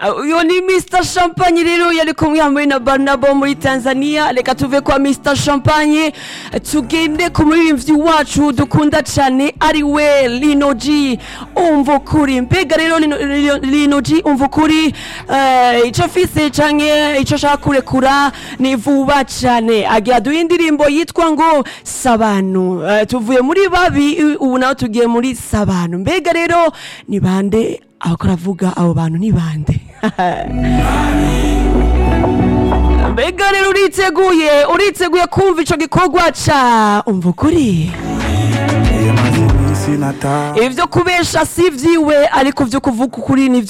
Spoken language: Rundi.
uyo ni Mr Champagne rero yari kumwe hamwe na Barnabo muri Tanzania reka tuve kwa Mr Champagne tugende ku muririmbyi wacu dukunda cyane ari we Lino G umva ukuri mbega rero Lino- Lino- Lino G umva ukuri eh, ico afise canke ico ashaka kurekura ni vuba cyane agira duhe indirimbo yitwa ngo Sabanu Eh, tuvuye muri babi ubu nawe tugiye muri Sabanu mbega rero ni bande abakora avuga abo bantu ni bande mbega rero uriteguye uriteguye kumva ico gikorwa ca umva ukuri yamaze iminsi nata ivyo kubesha si vyiwe ariko vyo kuvuga ukuri ni